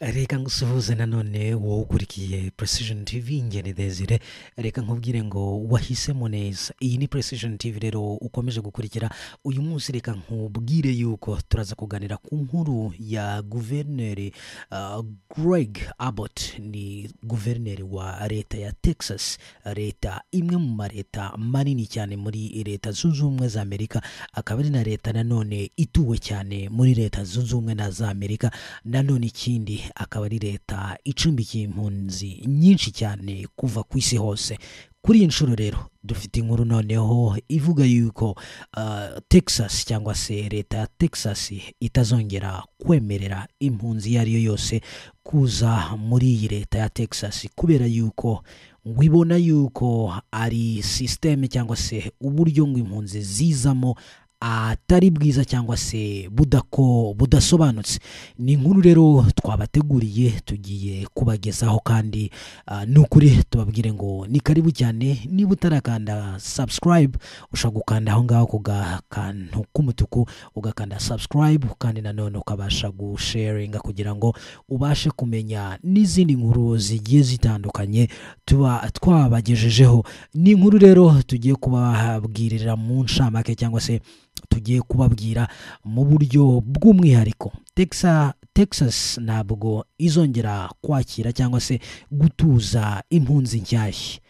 reka ngusuhuze nanone wowe ukurikiye precision tv ngeni desire reka nkubwire ngo wahisemo neza iyi ni precision tv rero ukomeje gukurikira uyu munsi reka nkubwire yuko turaza kuganira ku nkuru ya guverineri uh, greg abbott ni guverineri wa leta ya texas leta imwe mu maleta manini cyane muri leta zunze ubumwe za amerika akaba ari na leta nanone ituwe cyane muri leta zunze ubumwe na za amerika nanone ikindi akaba ari leta icumbikiye impunzi nyinshi cyane kuva ku isi hose kuri iyi nshuro rero dufite inkuru noneho ivuga yuko uh, texas cyangwa se leta ya texas itazongera kwemerera impunzi iyo ari yo yose kuza muri iyi leta ya texas kubera yuko ngo ibona yuko ari sisiteme cyangwa se uburyo ngo impunzi zizamo atari bwiza cyangwa se budako budasobanutse ni inkuru rero twabateguriye tugiye kubagezaho kandi uh, ni ukuri tubabwire ngo ni karibu cyane niba utarakanda subscribe ushobora gukanda aho ngaho ku gakantu k'umutuku ugakanda subscribe kandi nanone ukabasha gusharinga kugira ngo ubashe kumenya n'izindi nkuru zigiye zitandukanye tuba twabagejejeho ni inkuru rero tugiye kubabwirira mu ncamake cyangwa se tugiye kubabwira mu buryo bw'umwihariko Texas Texas ntabwo izongera kwakira cyangwa se gutuza impunzi nshyashya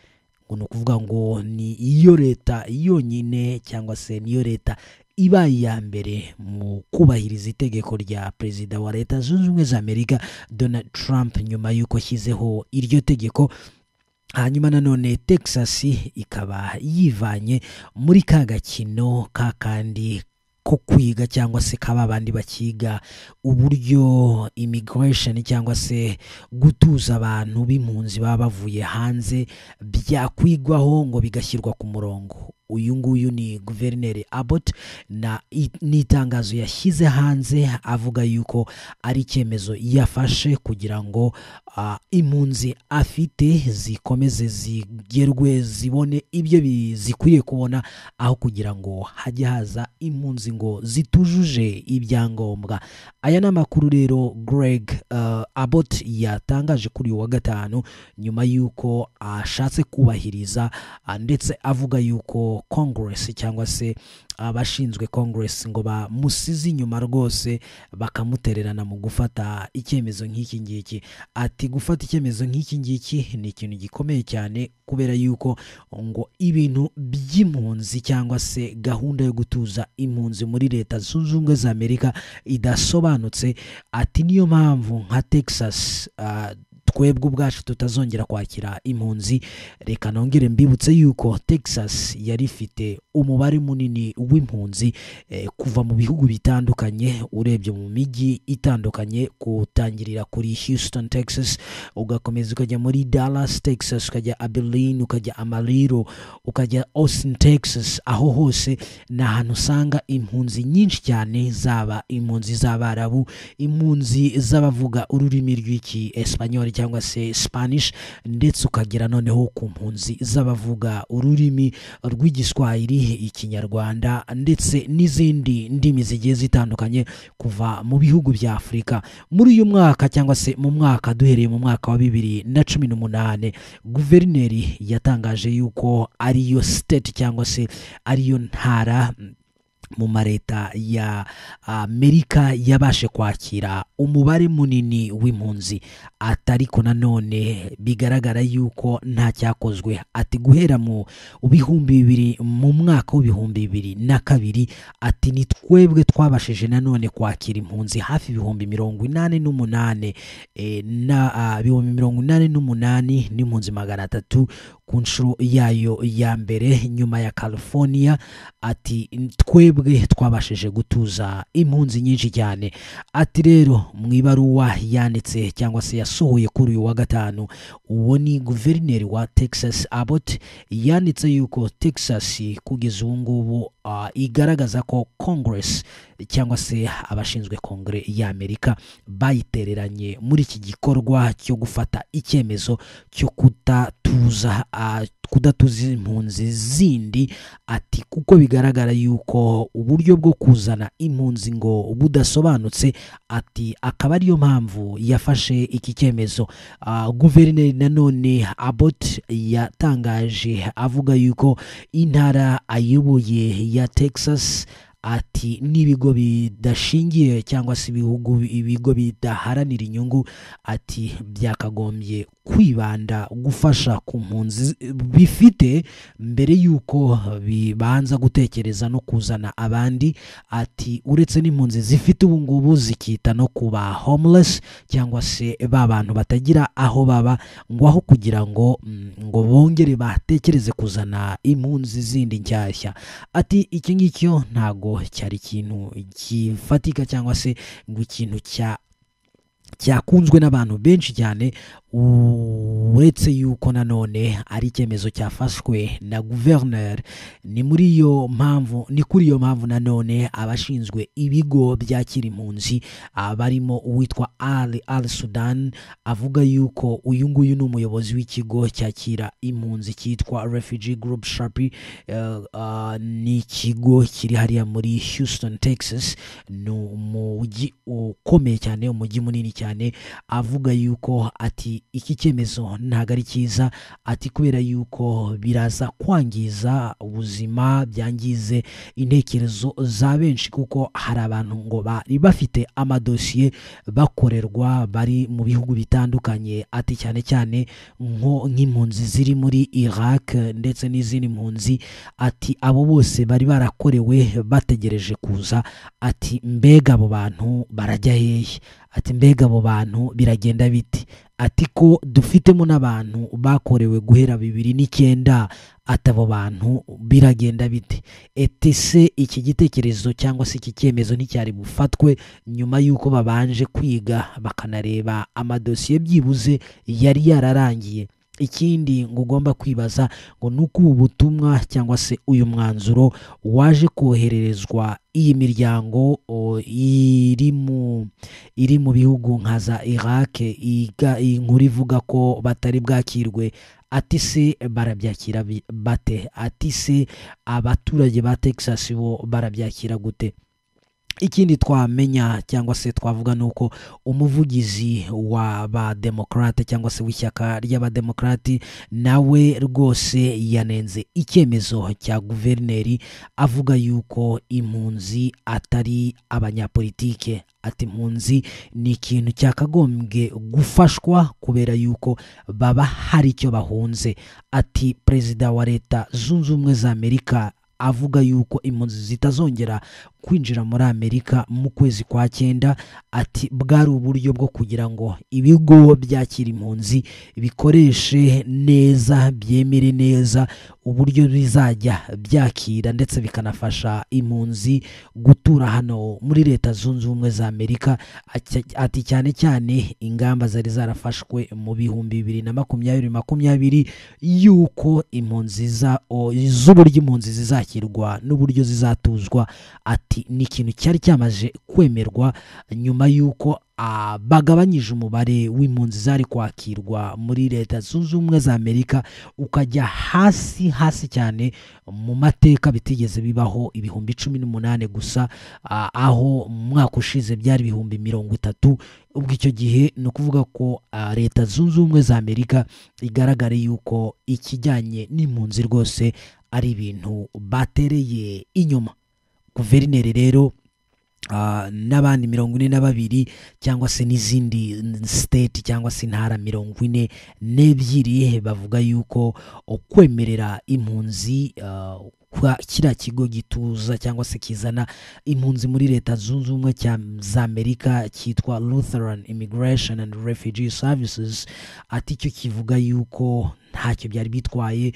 ngo ni ukuvuga ngo ni iyo leta yonyine cyangwa se niyo leta ibaye iya mbere mu kubahiriza itegeko rya perezida wa leta zunze ubumwe za amerika donald trump nyuma y'uko ashyizeho iryo tegeko hanyuma nanone texas ikaba yivanye muri ka gakino ka kandi ko kwiga cyangwa se kaba abandi bakiga uburyo immigration cyangwa se gutuza abantu b'impunzi baba bavuye hanze byakwigwaho ngo bigashyirwa ku murongo uyu nguyu ni guverineri Abbott na n'itangazo yashyize hanze avuga yuko ari icyemezo yafashe kugira ngo uh, impunzi afite zikomeze zigerwe zibone ibyo zikwiye kubona aho kugira ngo hajye haza impunzi ngo zitujuje ibyangombwa aya ni amakuru rero Greg uh, Abbott yatangaje kuri uyu wa gatanu nyuma y'uko ashatse uh, kubahiriza ndetse avuga yuko congress cyangwa se abashinzwe congress ngo bamusize inyuma rwose bakamutererana mu gufata icyemezo nk'iki ngiki ati gufata icyemezo nk'iki ngiki ni ikintu gikomeye cyane kubera yuko ngo ibintu by'impunzi cyangwa se gahunda yo gutuza impunzi muri leta zunze ubumwe za amerika idasobanutse ati niyo mpamvu nka texas uh, twebwe ubwacu tutazongera kwakira impunzi reka nongere mbibutse yuko texas yari ifite umubare munini w'impunzi eh, kuva mu bihugu bitandukanye urebye mu mijyi itandukanye kutangirira kuri houston texas ugakomeza ukajya muri dallas texas ukajya abilene ukajya amariro ukajya austin texas aho hose ni ahantu usanga impunzi nyinshi cyane zaba impunzi z'abarabu impunzi z'abavuga ururimi rw'iki esipanyoli cyangwa se spanish ndetse ukagera noneho ku mpunzi z'abavuga ururimi rw'igiswahili ikinyarwanda ndetse n'izindi ndimi zigiye zitandukanye kuva mu bihugu bya afurika muri uyu mwaka cyangwa se mu mwaka duhereye mu mwaka wa bibiri na cumi n'umunani guverineri yatangaje yuko ariyo state cyangwa se ariyo ntara mu mareta ya amerika yabashe kwakira umubare munini w'impunzi atariko nanone bigaragara yuko nta cyakozwe ati guhera mu bihumbi bibiri mu mwaka w'ibihumbi bibiri na kabiri ati ni twebwe twabashije nanone kwakira impunzi hafi ibihumbi mirongo inani n'umunani e, na ibihumbi mirongo inani n'umunani n'impunzi magana atatu ku nshuro yayo ya mbere nyuma ya california ati twebwe twebwe twabashije gutuza impunzi nyinshi cyane ati rero mu ibaruwa yanditse cyangwa se yasohoye kuri uyu wa gatanu uwo ni guverineri wa texas abbott yanditse yuko texas kugeza ubu ngubu uh, igaragaza ko congress cyangwa se abashinzwe kongere y'amerika bayitereranye muri iki gikorwa cyo gufata icyemezo cyo kudatuza ah, kudatuza impunzi zindi ati kuko bigaragara yuko uburyo bwo kuzana impunzi ngo budasobanutse ati akaba ariyo mpamvu yafashe iki cyemezo Ah, guverineri nanone abot yatangaje avuga yuko intara ayoboye ya texas ati n'ibigo bidashingiye cyangwa se ibihugu ibigo bidaharanira inyungu ati byakagombye kwibanda gufasha ku mpunzi bifite mbere y'uko bibanza gutekereza no kuzana abandi ati uretse n'impunzi zifite ubu ngubu zikita no kuba homeless cyangwa se ba bantu batagira aho baba ngo aho kugira ngo mm, ngo bongere batekereze kuzana impunzi zindi nshyashya ati iki ngicyo ntago cyari ikintu gifatika cyangwa se ngo ikintu cya cyakunzwe n'abantu benshi cyane uretse yuko nanone ari icyemezo cyafashwe na guverineri ni muri iyo mpamvu ni kuri iyo mpamvu nanone abashinzwe ibigo byakira impunzi ah, barimo uwitwa ali al sudan avuga yuko uyu nguyu ni umuyobozi w'ikigo cyakira impunzi cyitwa refugee group shapi ni ikigo kiri hariya muri houston texas ni umujyi ukomeye cyane umujyi munini cyane avuga yuko ati iki cyemezo ntabwo ari cyiza ati kubera yuko biraza kwangiza ubuzima byangize intekerezo za benshi kuko hari abantu ngo bari bafite amadosiye bakorerwa bari mu bihugu bitandukanye ati cyane cyane nko nk'impunzi ziri muri iraq ndetse n'izindi mpunzi ati abo bose bari barakorewe bategereje kuza ati mbega abo bantu barajya hehe ati mbega abo bantu biragenda biti ati ko dufitemo n'abantu bakorewe guhera bibiri n'icyenda ati abo bantu biragenda bite etese iki gitekerezo cyangwa se iki cyemezo nticyari bufatwe nyuma y'uko babanje kwiga bakanareba amadosiye byibuze yari yararangiye ikindi ngo ugomba kwibaza ngo ni uko ubu butumwa cyangwa se uyu mwanzuro waje kohererezwa iyi miryango o, iri mu iri mu bihugu nka za iraq iga- inkuru ivuga ko batari bwakirwe ati se barabyakira bi- bate ati se abaturage ba texas bo barabyakira gute ikindi twamenya cyangwa se twavuga ni uko umuvugizi wa bademokarate cyangwa se w'ishyaka ry'abademokarati nawe rwose yanenze icyemezo cya guverineri avuga yuko impunzi atari abanyapolitike ati impunzi ni ikintu cyakagombye gufashwa kubera yuko baba hari icyo bahunze ati perezida wa leta zunze ubumwe za amerika avuga yuko impunzi zitazongera kwinjira muri amerika mu kwezi kwa cyenda ati bwari uburyo bwo kugira ngo ibigo byakira impunzi bikoreshe neza byemere neza uburyo bizajya byakira ndetse bikanafasha impunzi gutura hano muri leta zunze ubumwe za amerika Ati- ati cyane cyane ingamba zari zarafashwe mu bihumbi bibiri na makumyabiri makumyabiri yuko impunzi za- o- z'uburyo impunzi zizakirwa n'uburyo zizatuzwa ati ni ikintu cyari cyamaze kwemerwa nyuma y'uko ah, bagabanyije umubare w'impunzi zari kwakirwa muri leta zunze ubumwe za amerika ukajya hasi hasi cyane mu mateka bitigeze bibaho ibihumbi cumi n'umunani gusa ah, aho mu mwaka ushize byari ibihumbi mirongo itatu ubwo icyo gihe ni ukuvuga ko ah, leta zunze ubumwe za amerika igaragare yuko ikijyanye n'impunzi rwose ari ibintu batereye inyuma guverineri rero ah, n'abandi mirongo ine na babiri cyangwa se n'izindi state cyangwa se intara mirongo ine n'ebyiri bavuga yuko kwemerera impunzi ah, kwa kiriya kigo gituza cyangwa se kizana impunzi muri leta zunze ubumwe cya- za amerika cyitwa lutheran immigration and refugee services ati cyo kivuga yuko ntacyo byari bitwaye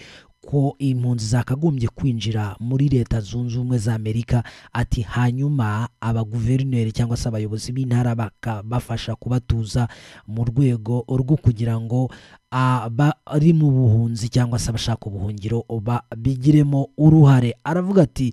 ko impunzi zakagombye kwinjira muri leta zunze ubumwe za amerika ati hanyuma abaguverineri cyangwa se abayobozi b'intara bakabafasha kubatuza mu rwego rwo kugira ngo abari mu buhunzi cyangwa se abashaka ubuhungiro ba- bigiremo uruhare aravuga ati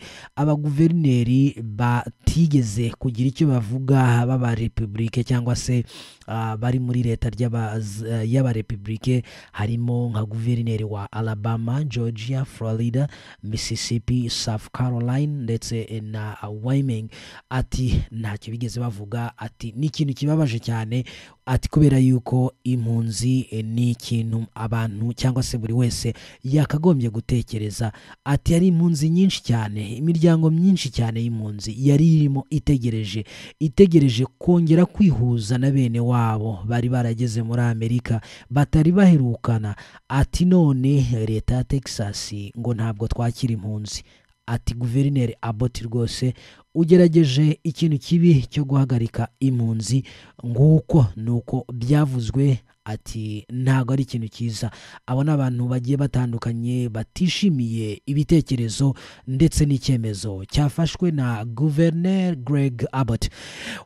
abaguverineri batigeze kugira icyo bavuga b'aba repubulike cyangwa se ah, bari muri leta ry'aba- z- y'abarepubulike harimo nka guverineri wa alabama georgia florida mississippi south caroline ndetse na wyoming ati ntacyo bigeze bavuga ati ni ikintu kibabaje cyane ati kubera yuko impunzi eh, ni ikintu abantu cyangwa se buri wese yakagombye gutekereza ati yari impunzi nyinshi cyane imiryango myinshi cyane y'impunzi yari irimo itegereje itegereje kongera kwihuza na bene wabo bari barageze muri amerika batari baherukana ati none leta ya texas ngo ntabwo twakira impunzi ati guverineri aboti rwose ugerageje ikintu kibi cyo guhagarika impunzi nguko ni uko byavuzwe ati ntabwo ari ikintu cyiza abo ni abantu bagiye batandukanye batishimiye ibitekerezo ndetse n'icyemezo cyafashwe na guverineri greg abbott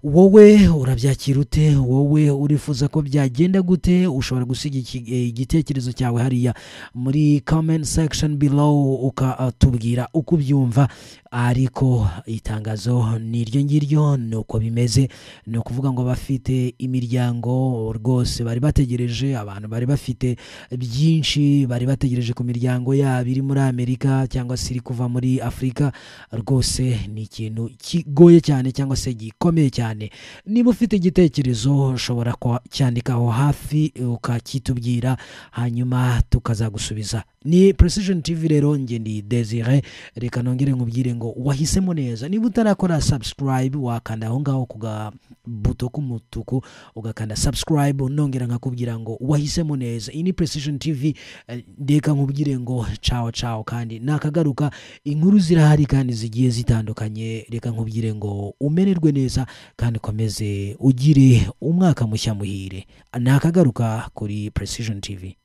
wowe urabyakira ute wowe urifuza ko byagenda gute ushobora gusiga iki- eh, igitekerezo cyawe hariya muri comment section below ukatubwira uko ubyumva ariko itangazo ni iryo ngiryo ni uko bimeze ni ukuvuga ngo abafite imiryango rwose bari bategereje abantu bari bafite byinshi bari bategereje ku miryango yabo iri muri amerika cyangwa se iri kuva muri afurika rwose ni ikintu kigoye cyane cyangwa se gikomeye cyane niba ufite igitekerezo ushobora kucyandikaho hafi ukakitubwira hanyuma tukazagusubiza ni precision tv rero njye ni desire reka nongere nkubwire ngo wahisemo neza niba utarakora subscribe wakanda aho ngaho ku gabuto k'umutuku ugakanda subscribe nongera nkakubwira ngo wahisemo neza iyi ni precision tv eh, reka nkubwire ngo cawo cawo kandi nakagaruka inkuru zirahari kandi zigiye zitandukanye reka nkubwire ngo umererwe neza kandi ukomeze ugire umwaka mushya muhire nakagaruka kuri precision tv